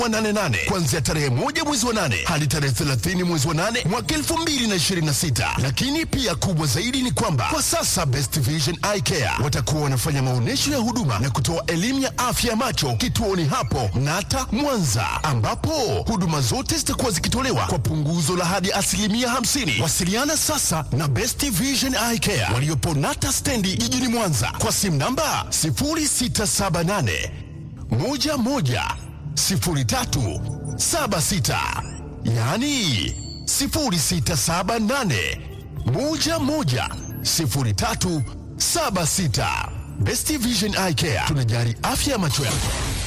wa nane nane kuanzia tarehe moja mwezi wa nane hadi tarehe 30 mwezi wa nane mwaka 2026. Lakini pia kubwa zaidi ni kwamba kwa sasa Best Vision Eye Care watakuwa wanafanya maonyesho ya huduma na kutoa elimu ya afya ya macho kituoni hapo Nata Mwanza, ambapo huduma zote zitakuwa zikitolewa kwa punguzo la hadi asilimia 50. Wasiliana sasa na Best Vision Eye Care waliopo Nata stendi jijini Mwanza kwa simu namba 0678 11 03 76, yaani 0678 11 03 76. Best Vision Eye Care tunajali afya ya macho yako.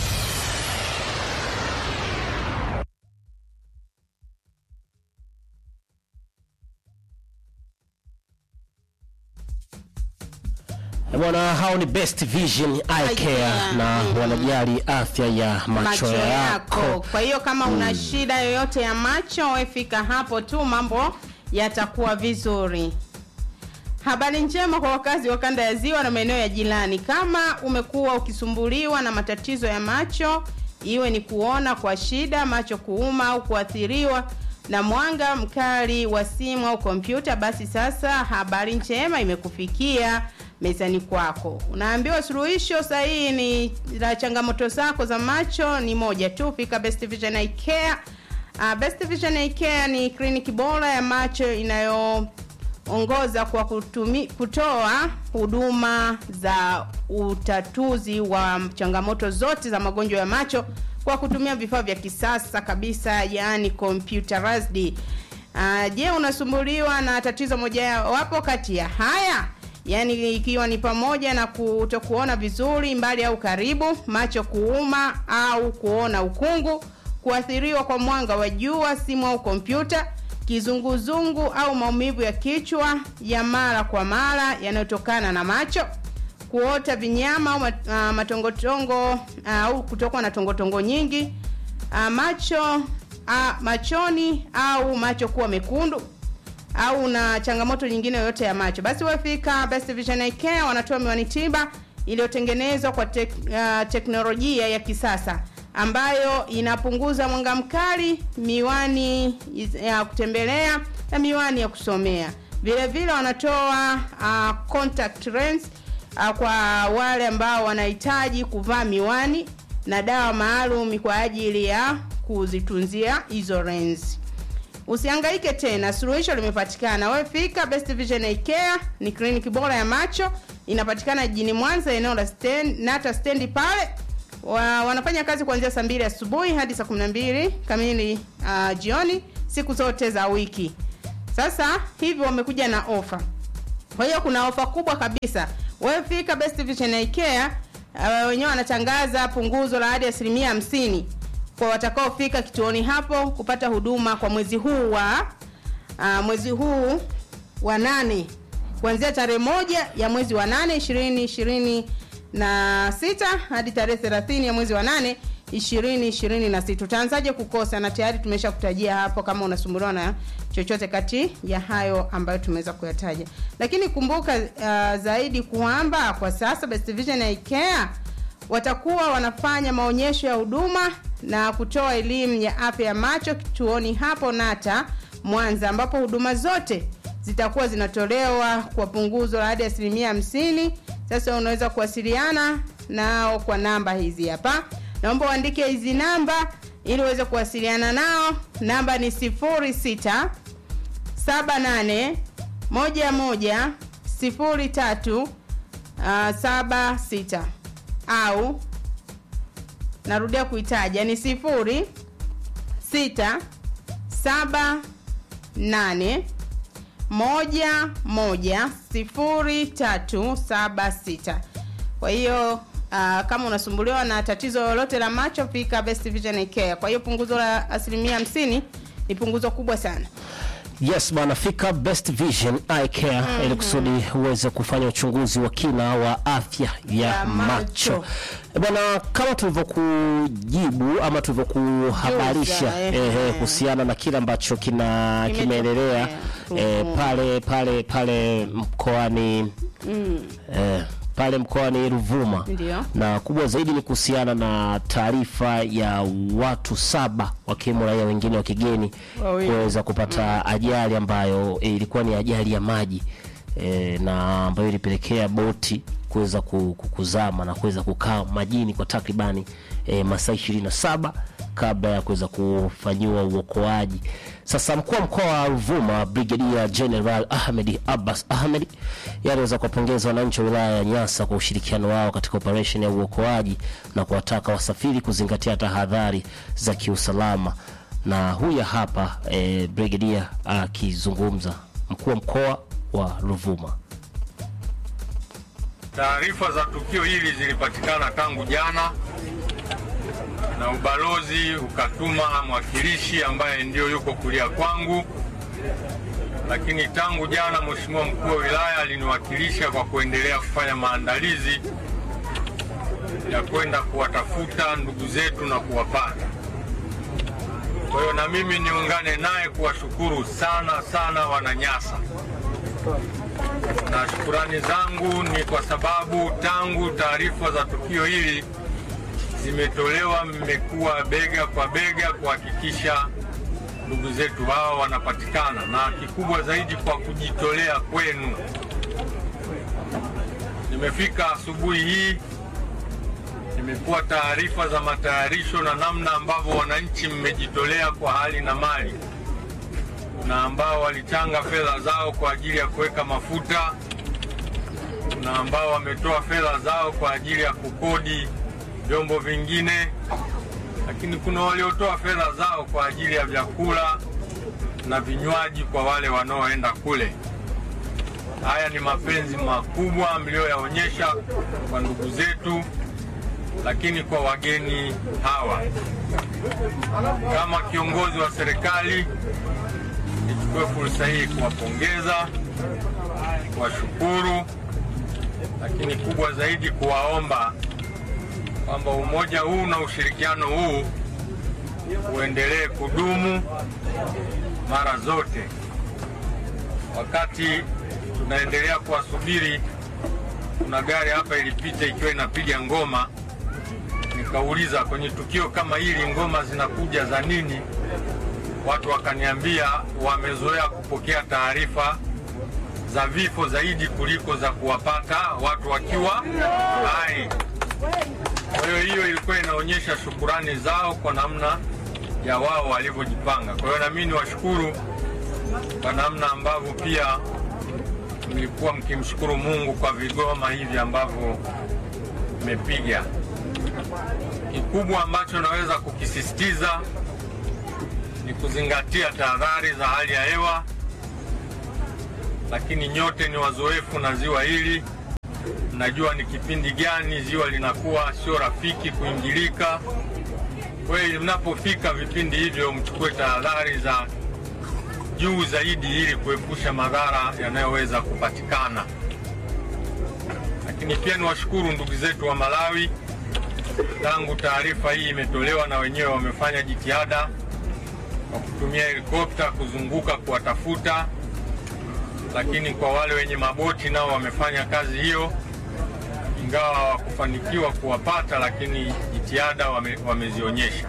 Bwana, hao ni Best Vision Eye Eye Care Care, na mhm. wanajali afya ya macho, macho yako. yako. Kwa hiyo kama una shida yoyote ya macho, we fika hapo tu, mambo yatakuwa vizuri. Habari njema kwa wakazi wa kanda ya Ziwa na maeneo ya jirani. Kama umekuwa ukisumbuliwa na matatizo ya macho, iwe ni kuona kwa shida, macho kuuma au kuathiriwa na mwanga mkali wa simu au kompyuta, basi sasa habari njema imekufikia mezani kwako. Unaambiwa suluhisho sahihi ni la changamoto zako za macho ni moja tu, fika Best Vision Eye Care. Uh, Best Vision Eye Care ni kliniki bora ya macho inayo ongoza kwa kutumi, kutoa huduma za utatuzi wa changamoto zote za magonjwa ya macho kwa kutumia vifaa vya kisasa kabisa yaani computerized. Uh, je, unasumbuliwa na tatizo moja wapo kati ya haya? Yaani ikiwa ni pamoja na kutokuona vizuri mbali au karibu, macho kuuma au kuona ukungu, kuathiriwa kwa mwanga wa jua, simu au kompyuta, kizunguzungu au maumivu ya kichwa ya mara kwa mara yanayotokana na macho, kuota vinyama au mat- ah, matongotongo ah, au kutokwa na tongotongo nyingi, ah, macho ah, machoni au macho kuwa mekundu au una changamoto nyingine yoyote ya macho, basi wefika Best Vision Eye Care. Wanatoa miwani tiba iliyotengenezwa kwa tek, uh, teknolojia ya kisasa ambayo inapunguza mwanga mkali, miwani ya kutembelea na miwani ya kusomea. Vile vile wanatoa uh, contact lens uh, kwa wale ambao wanahitaji kuvaa miwani na dawa maalum kwa ajili ya kuzitunzia hizo lens. Usihangaike tena, suluhisho limepatikana. Wewe fika Best Vision Eye Care, ni kliniki bora ya macho, inapatikana jijini Mwanza, eneo la stand, Nata stendi pale. Wa, wanafanya kazi kuanzia saa mbili asubuhi hadi saa 12 kamili uh, jioni siku zote za wiki. Sasa hivi wamekuja na ofa. Kwa hiyo kuna ofa kubwa kabisa. Wewe fika Best Vision Eye Care, uh, wenyewe wanatangaza punguzo la hadi asilimia hamsini kwa watakaofika kituoni hapo kupata huduma kwa mwezi huu wa uh, mwezi huu wa nane kuanzia tarehe moja ya mwezi wa nane ishirini ishirini na sita hadi tarehe thelathini ya mwezi wa nane ishirini ishirini na sita utaanzaje kukosa na tayari tumesha kutajia hapo kama unasumbuliwa na chochote kati ya hayo ambayo tumeweza kuyataja lakini kumbuka uh, zaidi kwamba kwa sasa Best Vision Eye Care watakuwa wanafanya maonyesho ya huduma na kutoa elimu ya afya ya macho kituoni hapo Nata Mwanza, ambapo huduma zote zitakuwa zinatolewa kwa punguzo la hadi asilimia hamsini. Sasa unaweza kuwasiliana nao kwa namba hizi hapa, naomba uandike hizi namba ili uweze kuwasiliana nao. Namba ni 06 78 11 03 uh, 76 au narudia kuitaja ni sifuri sita saba nane moja moja sifuri tatu saba sita kwa hiyo uh, kama unasumbuliwa na tatizo lolote la macho fika Best Vision Eye Care kwa hiyo punguzo la asilimia hamsini ni punguzo kubwa sana Yes bwana, fika Best Vision Eye Care ili kusudi uweze kufanya uchunguzi wa kina wa afya ya, Ya macho. macho. Eh, Bwana, kama tulivyokujibu ama tulivyokuhabarisha Juza, eh, eh, eh, eh. kuhusiana na kile ambacho kina Kimetokea. kimeendelea eh, Mhm. pale pale pale mkoani eh, pale mkoani Ruvuma Ndio. na kubwa zaidi ni kuhusiana na taarifa ya watu saba wakiwemo raia wengine wa kigeni Wawili. kuweza kupata ajali ambayo e, ilikuwa ni ajali ya maji e, na ambayo ilipelekea boti kuweza ku- ku- kuzama na kuweza kukaa majini kwa takribani e, masaa ishirini na saba kabla ya kuweza kufanyiwa uokoaji. Sasa mkuu wa mkoa wa Ruvuma Brigadier General Ahmed Abbas Ahmed yeye aliweza kuwapongeza wananchi wa wilaya ya Nyasa kwa ushirikiano wao katika operesheni ya uokoaji na kuwataka wasafiri kuzingatia tahadhari za kiusalama. Na huya hapa eh, Brigadier akizungumza, mkuu wa mkoa wa Ruvuma. Taarifa za tukio hili zilipatikana tangu jana na ubalozi ukatuma mwakilishi ambaye ndio yuko kulia kwangu, lakini tangu jana Mheshimiwa mkuu wa wilaya aliniwakilisha kwa kuendelea kufanya maandalizi ya kwenda kuwatafuta ndugu zetu na kuwapata. Kwa hiyo na mimi niungane naye kuwashukuru sana sana Wananyasa na shukurani zangu ni kwa sababu tangu taarifa za tukio hili zimetolewa, mmekuwa bega kwa bega kuhakikisha ndugu zetu hao wanapatikana, na kikubwa zaidi kwa kujitolea kwenu. Nimefika asubuhi hii, nimekuwa taarifa za matayarisho na namna ambavyo wananchi mmejitolea kwa hali na mali na ambao walichanga fedha zao kwa ajili ya kuweka mafuta na ambao wametoa fedha zao kwa ajili ya kukodi vyombo vingine, lakini kuna waliotoa fedha zao kwa ajili ya vyakula na vinywaji kwa wale wanaoenda kule. Haya ni mapenzi makubwa mlioyaonyesha kwa ndugu zetu, lakini kwa wageni hawa. Kama kiongozi wa serikali nichukue fursa hii kuwapongeza, kuwashukuru, lakini kubwa zaidi kuwaomba kwamba umoja huu na ushirikiano huu uendelee kudumu mara zote. Wakati tunaendelea kuwasubiri, kuna gari hapa ilipita ikiwa inapiga ngoma, nikauliza kwenye tukio kama hili ngoma zinakuja za nini? watu wakaniambia wamezoea kupokea taarifa za vifo zaidi kuliko za kuwapata watu wakiwa hai. Kwa hiyo hiyo ilikuwa inaonyesha shukurani zao kwa namna ya wao walivyojipanga. Kwa hiyo nami niwashukuru kwa namna ambavyo pia mlikuwa mkimshukuru Mungu kwa vigoma hivi ambavyo mmepiga. Kikubwa ambacho naweza kukisisitiza ni kuzingatia tahadhari za hali ya hewa, lakini nyote ni wazoefu na ziwa hili, mnajua ni kipindi gani ziwa linakuwa sio rafiki kuingilika. Kwa hiyo mnapofika vipindi hivyo, mchukue tahadhari za juu zaidi ili kuepusha madhara yanayoweza kupatikana. Lakini pia niwashukuru ndugu zetu wa Malawi, tangu taarifa hii imetolewa, na wenyewe wamefanya jitihada kwa kutumia helikopta kuzunguka kuwatafuta, lakini kwa wale wenye maboti nao wamefanya kazi hiyo, ingawa hawakufanikiwa kuwapata, lakini jitihada wame, wamezionyesha.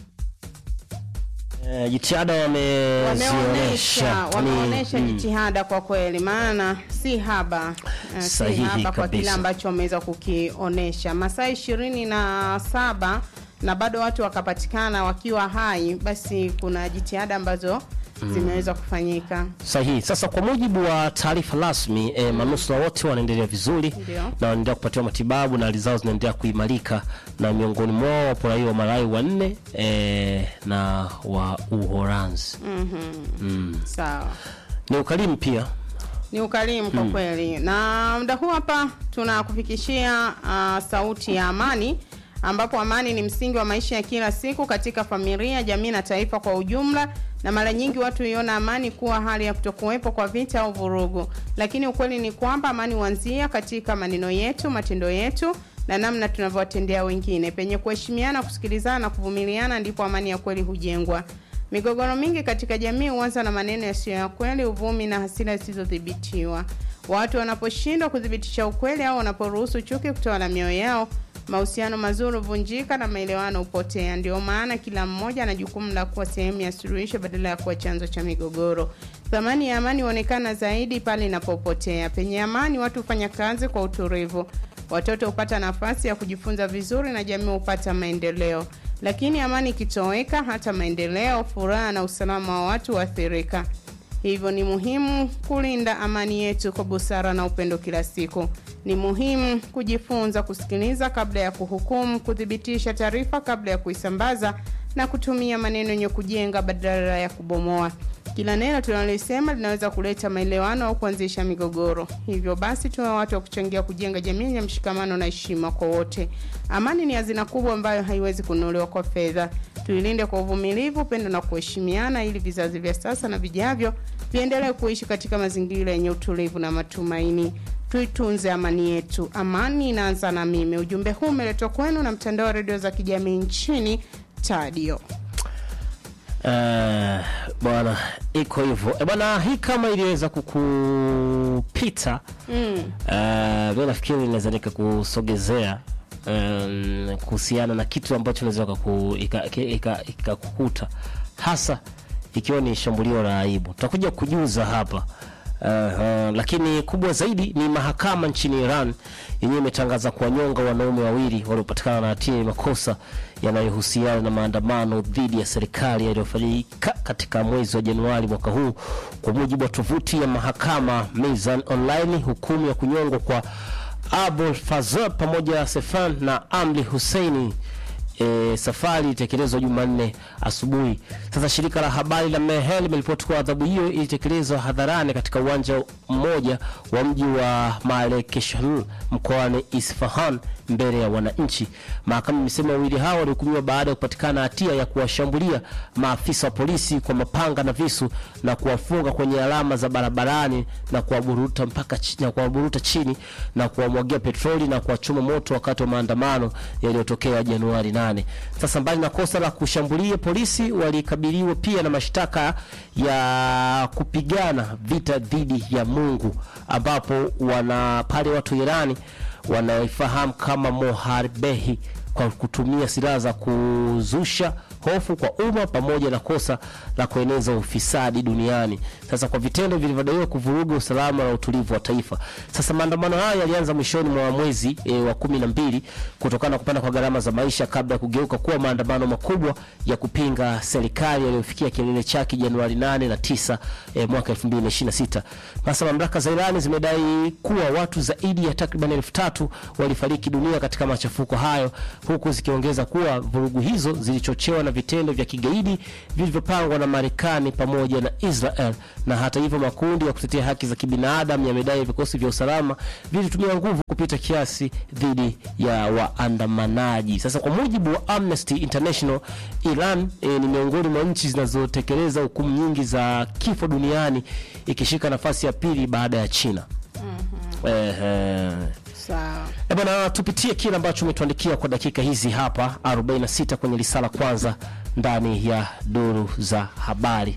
Eh, jitihada wameonyesha wamezionyesha wameonyesha Ni- mm. jitihada kwa kweli, maana si haba eh, si Sahihi haba kwa kile kabisa. ambacho wameweza kukionyesha masaa ishirini na saba na bado watu wakapatikana wakiwa hai, basi kuna jitihada ambazo zimeweza kufanyika. Sahihi. Sasa kwa mujibu wa taarifa rasmi e, manusura wote wanaendelea vizuri Ndio. na wanaendelea kupatiwa matibabu na hali zao zinaendelea kuimarika, na miongoni mwao wapo raia wa Malawi wanne e, na wa Uholanzi. Sawa. Ni ukarimu pia ni ukarimu kwa kweli. Na muda huu hapa tunakufikishia uh, sauti ya amani, ambapo amani ni msingi wa maisha ya kila siku katika familia, jamii na taifa kwa ujumla. Na mara nyingi watu huiona amani kuwa hali ya kutokuwepo kwa vita au vurugu, lakini ukweli ni kwamba amani huanzia katika maneno yetu, matendo yetu na namna tunavyowatendea wengine. Penye kuheshimiana, kusikilizana na kuvumiliana, ndipo amani ya kweli hujengwa. Migogoro mingi katika jamii huanza na maneno yasiyo ya kweli, uvumi na hasira zisizodhibitiwa. Watu wanaposhindwa kuthibitisha ukweli au wanaporuhusu chuki kutawala mioyo yao, mahusiano mazuri huvunjika na maelewano hupotea. Ndio maana kila mmoja ana jukumu la kuwa sehemu ya suluhisho badala ya kuwa chanzo cha migogoro. Thamani ya amani huonekana zaidi pale inapopotea. Penye amani, watu hufanya kazi kwa utulivu, watoto hupata nafasi ya kujifunza vizuri na jamii hupata maendeleo. Lakini amani ikitoweka, hata maendeleo, furaha na usalama wa watu huathirika. Hivyo ni muhimu kulinda amani yetu kwa busara na upendo kila siku. Ni muhimu kujifunza kusikiliza kabla ya kuhukumu, kuthibitisha taarifa kabla ya kuisambaza na kutumia maneno yenye kujenga badala ya kubomoa. Kila neno tunalosema linaweza kuleta maelewano au kuanzisha migogoro. Hivyo basi, tuwe watu wa kuchangia kujenga jamii yenye mshikamano na heshima kwa wote. Amani ni hazina kubwa ambayo haiwezi kununuliwa kwa fedha. Tuilinde kwa uvumilivu, upendo na kuheshimiana, ili vizazi vya sasa na vijavyo viendelee kuishi katika mazingira yenye utulivu na matumaini. Tuitunze amani yetu. Amani inaanza na mimi. Ujumbe huu umeletwa kwenu na mtandao wa redio za kijamii nchini Tadio. Eh, bwana iko hivyo e bwana hii kama iliweza kukupita mm. mi nafikiri inaweza nikakusogezea um, kuhusiana na kitu ambacho naweza ikakukuta ika, ika, ika hasa ikiwa ni shambulio la aibu tutakuja kujuza hapa Uh, uh, lakini kubwa zaidi ni mahakama nchini Iran yenyewe imetangaza kuwanyonga wanaume wawili waliopatikana na hatia ya makosa yanayohusiana na maandamano dhidi ya serikali yaliyofanyika katika mwezi wa Januari mwaka huu. Kwa mujibu wa tovuti ya mahakama Mizan Online, hukumu ya kunyongwa kwa Abul Fazl pamoja na Sefan na Amri Husseini E, safari ilitekelezwa Jumanne asubuhi. Sasa shirika la habari la Mehel limeripoti kuwa adhabu hiyo ilitekelezwa hadharani katika uwanja mmoja wa mji wa Malekeshhar mkoani Isfahan mbele ya wananchi. Mahakama imesema wawili hao walihukumiwa baada ya kupatikana hatia ya kuwashambulia maafisa wa polisi kwa mapanga na visu na kuwafunga kwenye alama za barabarani na kuwaburuta mpaka chini, na kuwaburuta chini na kuwamwagia petroli na kuwachoma moto wakati wa maandamano yaliyotokea Januari 8. Sasa mbali na kosa la kushambulia polisi, walikabiliwa pia na mashtaka ya kupigana vita dhidi ya Mungu, ambapo wana pale watu Irani wanaifahamu kama moharbehi kwa kutumia silaha za kuzusha hofu kwa umma pamoja na kosa la kueneza ufisadi duniani. Sasa kwa vitendo vilivyodaiwa kuvuruga usalama na utulivu wa taifa. Sasa maandamano haya yalianza mwishoni mwa mwezi e, wa kumi na mbili kutokana na kupanda kwa gharama za maisha kabla ya kugeuka kuwa maandamano makubwa ya kupinga serikali yaliyofikia kilele chake Januari 8 na 9 e, mwaka 2026. Sasa mamlaka za Irani zimedai kuwa watu zaidi ya takriban elfu tatu walifariki dunia katika machafuko hayo huku zikiongeza kuwa vurugu hizo zilichochewa na vitendo vya kigaidi vilivyopangwa na Marekani pamoja na Israel. Na hata hivyo, makundi ya kutetea haki za kibinadamu yamedai vikosi vya usalama vilitumia nguvu kupita kiasi dhidi ya waandamanaji. Sasa kwa mujibu wa Amnesty International, Iran e, ni miongoni mwa nchi zinazotekeleza hukumu nyingi za kifo duniani ikishika nafasi ya pili baada ya China. mm-hmm. Ehe. Sawa. E bwana, tupitie kile ambacho umetuandikia kwa dakika hizi hapa 46 kwenye risala kwanza ndani ya duru za habari.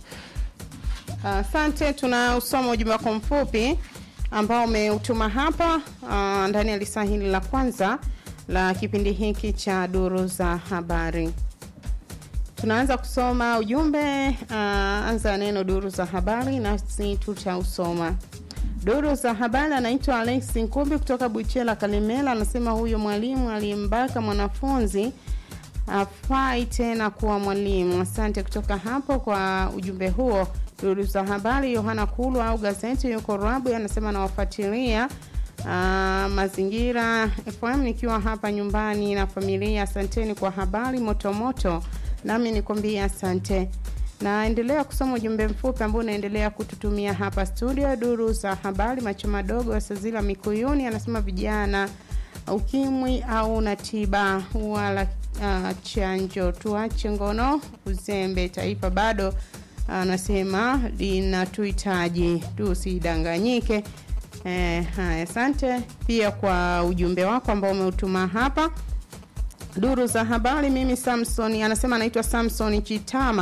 Asante, tunausoma ujumbe wako mfupi ambao umeutuma hapa uh, ndani ya lisaa hili la kwanza la kipindi hiki cha duru za habari. Tunaanza kusoma ujumbe uh, anza neno duru za habari, nasi tutausoma. Duru za habari anaitwa Alex Nkumbi kutoka Buchela Kalimela, anasema huyo mwalimu aliyembaka mwanafunzi afai tena kuwa mwalimu. Asante kutoka hapo kwa ujumbe huo. Duru za habari, Yohana Kulu au gazeti yuko Rabu anasema nawafuatilia uh, mazingira FM nikiwa hapa nyumbani na familia. Asanteni kwa habari motomoto, nami nikwambia asante naendelea kusoma ujumbe mfupi ambao unaendelea kututumia hapa studio. Duru za habari, macho madogo Sazila Mikuyuni anasema vijana, ukimwi au na tiba wala uh, chanjo, tuache ngono, uzembe, taifa bado anasema uh, linatuhitaji, tusidanganyike. Eh, haya, asante pia kwa ujumbe wako ambao umeutuma hapa duru za habari. Mimi Samson anasema anaitwa Samson Chitama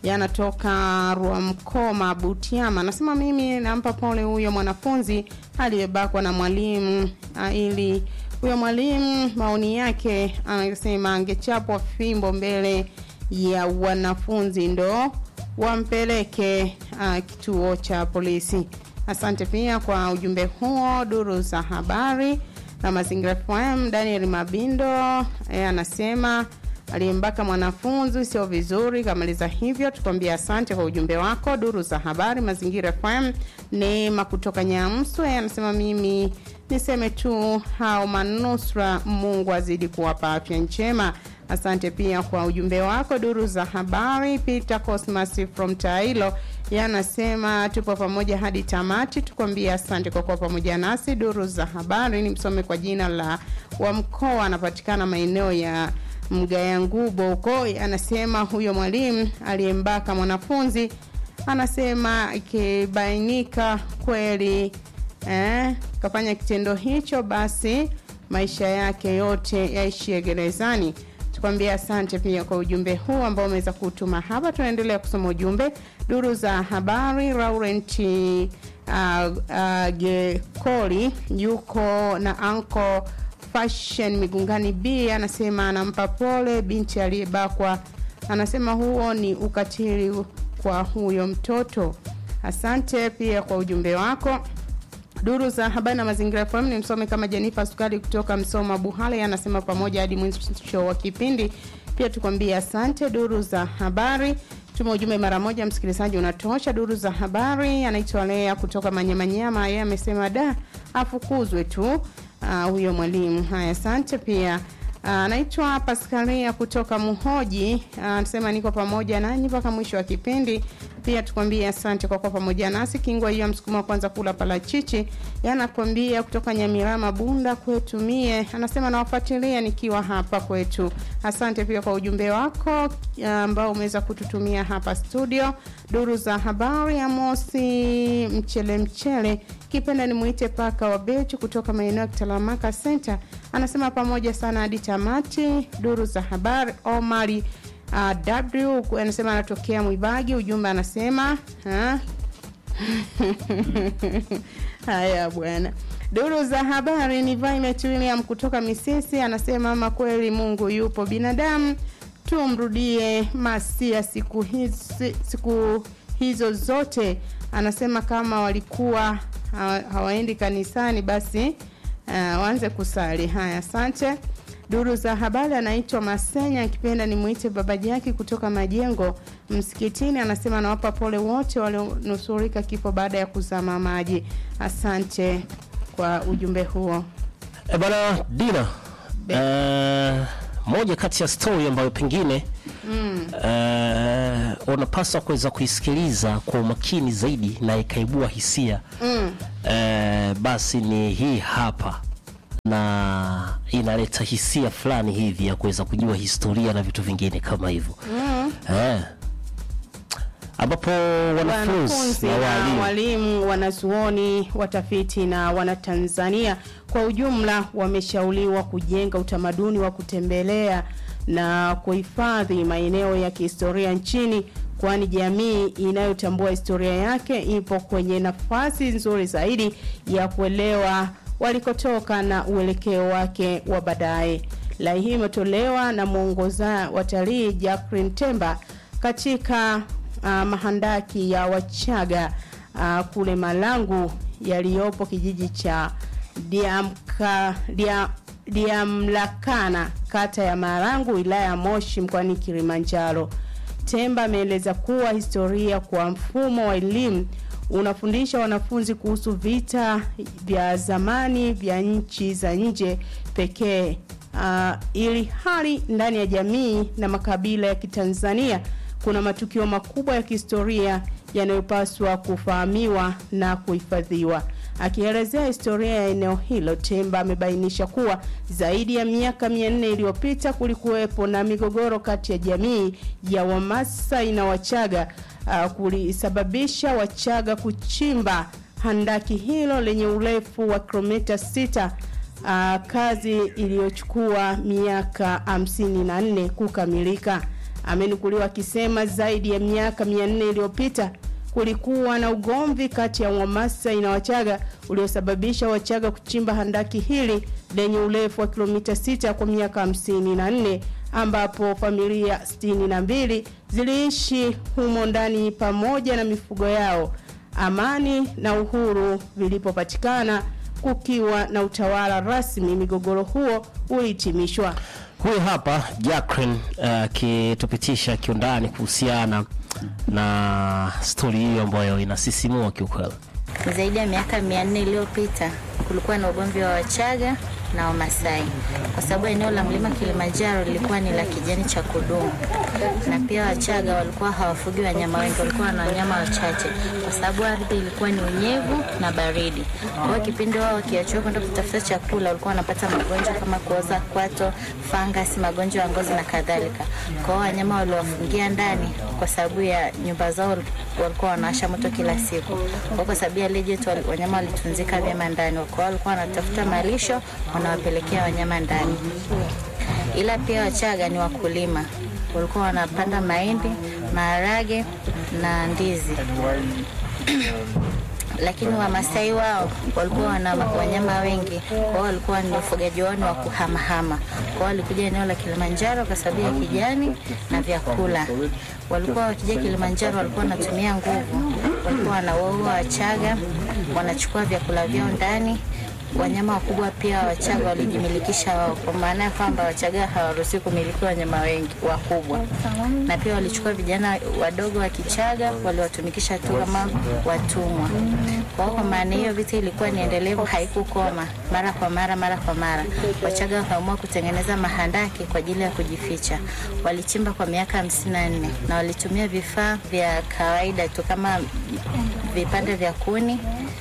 yanatoka Rwamkoma Butiama. Anasema mimi nampa pole huyo mwanafunzi aliyebakwa na mwalimu ah, ili huyo mwalimu maoni yake anasema angechapwa fimbo mbele ya wanafunzi ndo wampeleke uh, kituo cha polisi. Asante pia kwa ujumbe huo. Duru za habari na mazingira FM, Daniel Mabindo e, anasema aliyembaka mwanafunzi sio vizuri. Kamaliza hivyo, tukwambia asante kwa ujumbe wako. Duru za habari mazingira FM, Neema kutoka Nyamswe anasema mimi niseme tu hao manusra, Mungu azidi kuwapa afya njema. Asante pia kwa ujumbe wako. Duru za habari, Peter Cosmas from Tailo yanasema tupo pamoja hadi tamati, tukwambia asante kwa kuwa pamoja nasi. Duru za habari ni msome kwa jina la wa mkoa, anapatikana maeneo ya Mgaya Ngubo huko. Anasema huyo mwalimu aliyembaka mwanafunzi, anasema ikibainika kweli eh, kafanya kitendo hicho, basi maisha yake yote yaishie gerezani. Tukwambia asante pia kwa ujumbe huu ambao umeweza kutuma hapa. Tunaendelea kusoma ujumbe. Duru za habari, Laurent uh, uh, Gekoli yuko na anko Fashion Migungani B anasema anampa pole binti aliyebakwa. Anasema huo ni ukatili kwa huyo mtoto. Asante pia kwa ujumbe wako. Duru za habari na mazingira FM ni msome kama Jenifa Sukari kutoka Msoma Buhale anasema pamoja hadi mwisho wa kipindi. Pia tukwambie asante. Duru za habari tuma ujumbe mara moja, msikilizaji unatosha. Duru za habari anaitwa Lea kutoka Manyamanyama, yeye amesema da afukuzwe tu uh, huyo mwalimu. Haya, asante pia anaitwa uh, Paskalia kutoka Muhoji anasema uh, niko pamoja nanyi mpaka mwisho wa kipindi. Pia tukwambie asante kwa kuwa pamoja nasi. Kingwa hiyo msukuma wa kwanza kula parachichi, yanakwambia kutoka Nyamirama Bunda kwetu mie, anasema nawafuatilia nikiwa hapa kwetu. Asante pia kwa ujumbe wako ambao umeweza kututumia hapa studio. Duru za habari ya Mosi Mchele Mchele kipenda nimuite paka wa Bechu kutoka maeneo ya Kitalamaka Center, anasema pamoja sana hadi tamati. Duru za habari Omari uh, W anasema anatokea Mwibagi. Ujumbe anasema ha? haya bwana. Duru za habari ni Violet William kutoka Misisi, anasema ama kweli Mungu yupo, binadamu tumrudie Masia siku hizi, siku hizo zote. Anasema kama walikuwa hawaendi kanisani basi uh, waanze kusali. Haya, asante. Duru za habari anaitwa Masenya, akipenda nimwite babaji yake kutoka majengo msikitini, anasema anawapa pole wote walionusurika kifo baada ya kuzama maji. Asante kwa ujumbe huo. E bana Dina, uh, moja kati ya stori ambayo pengine mm. uh, unapaswa kuweza kuisikiliza kwa umakini zaidi na ikaibua hisia mm. uh, basi ni hii hapa na inaleta hisia fulani hivi ya kuweza kujua historia na vitu vingine kama hivyo mm. eh, ambapo wanafunzi na na walimu walimu, wanazuoni, watafiti na wanatanzania kwa ujumla wameshauriwa kujenga utamaduni wa kutembelea na kuhifadhi maeneo ya kihistoria nchini, kwani jamii inayotambua historia yake ipo kwenye nafasi nzuri zaidi ya kuelewa walikotoka na uelekeo wake wa baadaye. Rai hii imetolewa na mwongoza watalii Jacqueline Temba katika uh, mahandaki ya Wachaga uh, kule Malangu yaliyopo kijiji cha Diamka, Dia, Diamlakana kata ya Marangu wilaya ya Moshi mkoani Kilimanjaro. Temba ameeleza kuwa historia kwa mfumo wa elimu unafundisha wanafunzi kuhusu vita vya zamani vya nchi za nje pekee, uh, ili hali ndani ya jamii na makabila ya Kitanzania kuna matukio makubwa ya kihistoria yanayopaswa kufahamiwa na kuhifadhiwa. Akielezea historia ya eneo hilo, Temba amebainisha kuwa zaidi ya miaka 400 iliyopita kulikuwepo na migogoro kati ya jamii ya Wamasai na Wachaga uh, kulisababisha Wachaga kuchimba handaki hilo lenye urefu wa kilomita 6 uh, kazi iliyochukua miaka 54 kukamilika. amenukuliwa akisema zaidi ya miaka 400 iliyopita kulikuwa na ugomvi kati ya Wamasai na Wachaga uliosababisha Wachaga kuchimba handaki hili lenye urefu wa kilomita 6 kwa miaka 54 ambapo familia 62 ziliishi humo ndani pamoja na mifugo yao. Amani na uhuru vilipopatikana kukiwa na utawala rasmi, migogoro huo ulihitimishwa. Huyu hapa Jacqueline akitupitisha kiundani kuhusiana na stori hiyo ambayo inasisimua kiukweli. Zaidi ya miaka mia nne iliyopita kulikuwa na ugomvi wa Wachaga na Wamasai kwa sababu eneo la mlima Kilimanjaro lilikuwa ni la kijani cha kudumu, na pia Wachaga walikuwa hawafugi wanyama wengi, walikuwa na wanyama wachache kwa sababu ardhi ilikuwa ni unyevu na baridi. Kwa hiyo kipindi wao wakiachiwa kwenda kutafuta chakula, walikuwa wanapata magonjwa kama kuoza kwato, fangasi, magonjwa ya ngozi na kadhalika. Kwa hiyo wanyama waliwafungia ndani kwa sababu ya nyumba zao walikuwa wanawasha moto kila siku. Kwa hiyo kwa sababu ya legend, wal- wanyama walitunzika vyema ndani, kwa hiyo walikuwa wanatafuta malisho wanawapelekea wanyama ndani. Ila pia Wachaga ni wakulima, walikuwa wanapanda mahindi, maharage na ndizi lakini Wamasai wao walikuwa wana wanyama wengi, kwa hiyo walikuwa ni ufugaji wao ni wa kuhamahama. Kwa hiyo walikuja eneo la Kilimanjaro kwa sababu ya kijani na vyakula. Walikuwa wakija Kilimanjaro, walikuwa wanatumia nguvu, walikuwa wanawaua Wachaga, wanachukua vyakula vyao ndani wanyama wakubwa pia Wachaga walijimilikisha wao, kwa maana ya kwamba Wachaga hawaruhusiwi kumiliki wanyama wengi wakubwa, na pia walichukua vijana wadogo wa Kichaga waliwatumikisha tu kama watumwa. Kwa hiyo kwa maana hiyo vita ilikuwa ni endelevu, haikukoma mara kwa mara mara kwa mara. Wachaga wakaamua kutengeneza mahandaki kwa ajili ya kujificha. Walichimba kwa miaka hamsini na nne na walitumia vifaa vya kawaida tu kama vipande vya kuni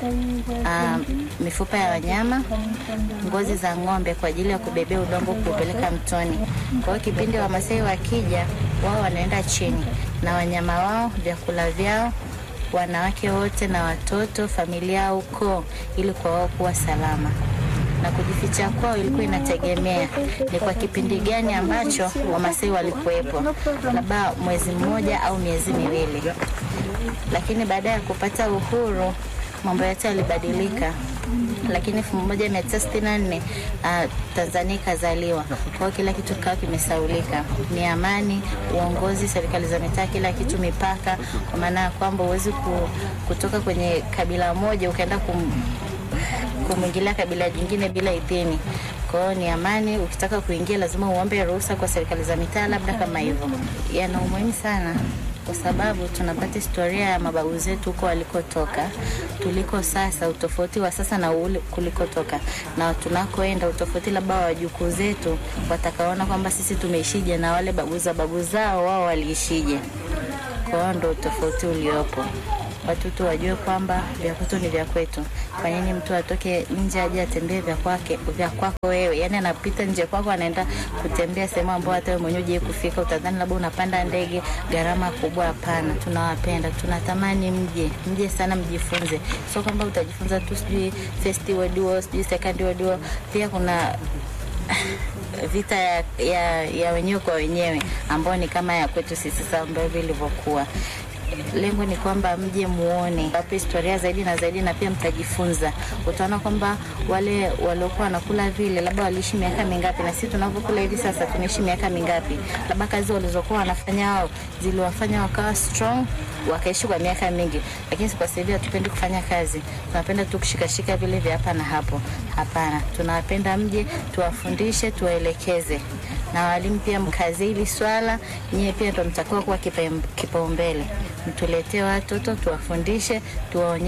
um, mifupa ya wanyama, ngozi za ng'ombe kwa ajili ya kubebea udongo kuupeleka mtoni. Kwa hiyo kipindi Wamasai wakija, wao wanaenda chini na wanyama wao, vyakula vyao, wanawake wote na watoto, familia au ukoo, ili kwa wao kuwa salama na kujificha kwao ilikuwa inategemea ni kwa kipindi gani ambacho Wamasai walikuwepo, labda mwezi mmoja au miezi miwili. Lakini baada ya kupata uhuru mambo yote yalibadilika lakini elfu moja mia tisa sitini na nne uh, Tanzania ikazaliwa. Kwa hiyo kila kitu kikawa kimesaulika, ni amani, uongozi, serikali za mitaa, kila kitu, mipaka, kwa maana ya kwamba huwezi ku, kutoka kwenye kabila moja ukaenda kum, kumwingilia kabila jingine bila idhini. Kwa hiyo ni amani, ukitaka kuingia lazima uombe ruhusa kwa serikali za mitaa, labda kama hivyo. Yana umuhimu sana kwa sababu tunapata historia ya mababu zetu huko walikotoka, tuliko sasa, utofauti wa sasa na ule kulikotoka na tunakoenda, utofauti labda wa wajukuu zetu watakaona kwamba sisi tumeishije na wale babu za babu zao wao waliishije. Kwa hiyo ndo utofauti uliopo watoto wajue kwamba vya kwetu ni vya kwetu. Kwa nini mtu atoke nje aje atembee vya kwake vya kwako wewe? Yani anapita nje kwako anaenda kutembea sehemu ambayo hata wewe mwenyewe hujai kufika, utadhani labda unapanda ndege gharama kubwa. Hapana, tunawapenda, tunatamani mje, mje sana, mjifunze. Sio kwamba utajifunza tu sijui first world war, sijui second world war. Pia kuna vita ya, ya, ya wenyewe kwa wenyewe ambao ni kama ya kwetu sisi sasa ambavyo ilivyokuwa lengo ni kwamba mje muone wape historia zaidi na zaidi, na pia mtajifunza. Utaona kwamba wale waliokuwa wanakula vile, labda waliishi miaka mingapi, na sisi tunavyokula hivi sasa tunaishi miaka mingapi? Labda kazi walizokuwa wanafanya wao ziliwafanya wakawa strong, wakaishi kwa miaka mingi, lakini kwa sasa hivi hatupendi kufanya kazi, tunapenda tu kushikashika vile vya hapa na hapo. Hapana, tunawapenda mje, tuwafundishe, tuwaelekeze na walimu pia mkazi hili swala, nyie pia ndo mtakuwa kuwa kipaumbele, mtuletee watoto tuwafundishe, tuwaonyeshe.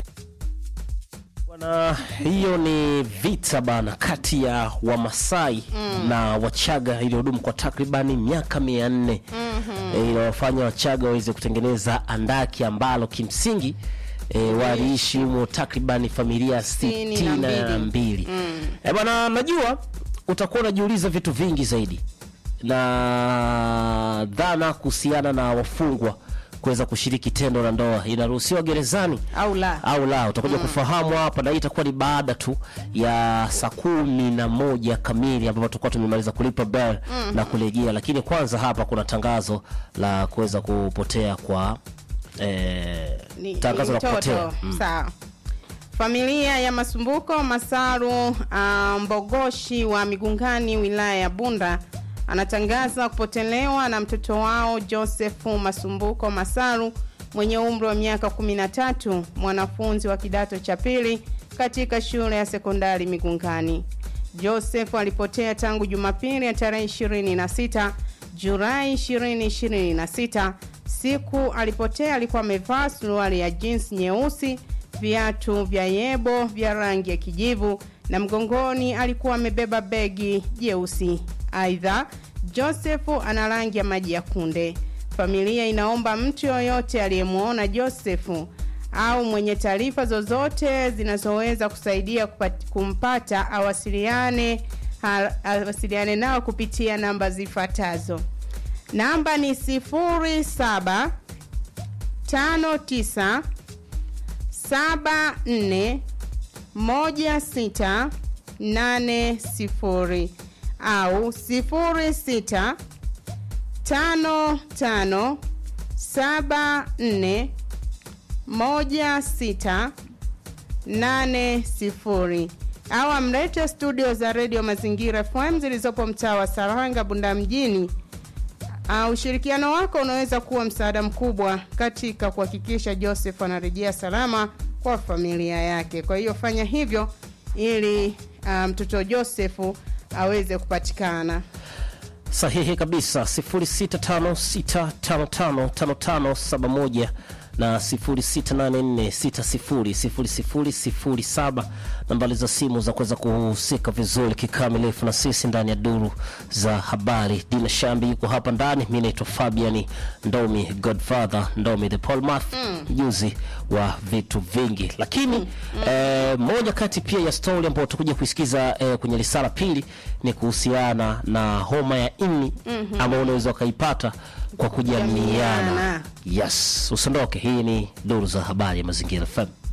Bwana, hiyo ni vita bana kati ya Wamasai na Wachaga iliyodumu kwa takribani miaka mia nne mm-hmm. inawafanya Wachaga waweze kutengeneza andaki ambalo kimsingi E, waliishi humo takribani familia Sitini sitini na na mbili. mbili. E bwana, najua utakuwa unajiuliza vitu vingi zaidi na dhana kuhusiana na wafungwa kuweza kushiriki tendo la ndoa inaruhusiwa gerezani au la au la utakuja kufahamu hapa na hii itakuwa ni baada tu ya saa kumi na moja kamili ambapo tutakuwa tumemaliza kulipa bell na kurejea lakini kwanza hapa kuna tangazo la kuweza kupotea kwa eh, ni, tangazo ni la kupotea mtoto sawa familia ya masumbuko masaru uh, mbogoshi wa migungani wilaya ya bunda anatangaza kupotelewa na mtoto wao josefu masumbuko masaru mwenye umri wa miaka 13 mwanafunzi wa kidato cha pili katika shule ya sekondari migungani joseph alipotea tangu jumapili ya tarehe 26 julai 2026 siku alipotea alikuwa amevaa suruali ya jeans nyeusi viatu vya yebo vya rangi ya kijivu na mgongoni alikuwa amebeba begi jeusi aidha josefu ana rangi ya maji ya kunde familia inaomba mtu yoyote aliyemwona josefu au mwenye taarifa zozote zinazoweza kusaidia kupat- kumpata awasiliane ha- awasiliane nao kupitia namba zifuatazo namba ni 07 59 74 16 80 au 06 tano tano saba nne moja sita nane sifuri au amlete studio za redio mazingira fm zilizopo mtaa wa saranga bunda mjini Uh, ushirikiano wako unaweza kuwa msaada mkubwa katika kuhakikisha Joseph anarejea salama kwa familia yake. Kwa hiyo fanya hivyo ili uh, mtoto Josefu aweze kupatikana. sahihi kabisa 0656555571 na 0684600007 nambari za simu za kuweza kuhusika vizuri kikamilifu na sisi ndani ya duru za habari dina shambi yuko hapa ndani mi naitwa fabiani ndomi godfather ndomi the polmath mjuzi wa vitu vingi lakini eh, moja kati pia ya stori ambayo tutakuja kuisikiza eh, kwenye risala pili ni kuhusiana na homa ya ini mm-hmm. ambayo unaweza ukaipata kwa kujamiana Kujamiana. yes usiondoke hii ni duru za habari ya mazingira fm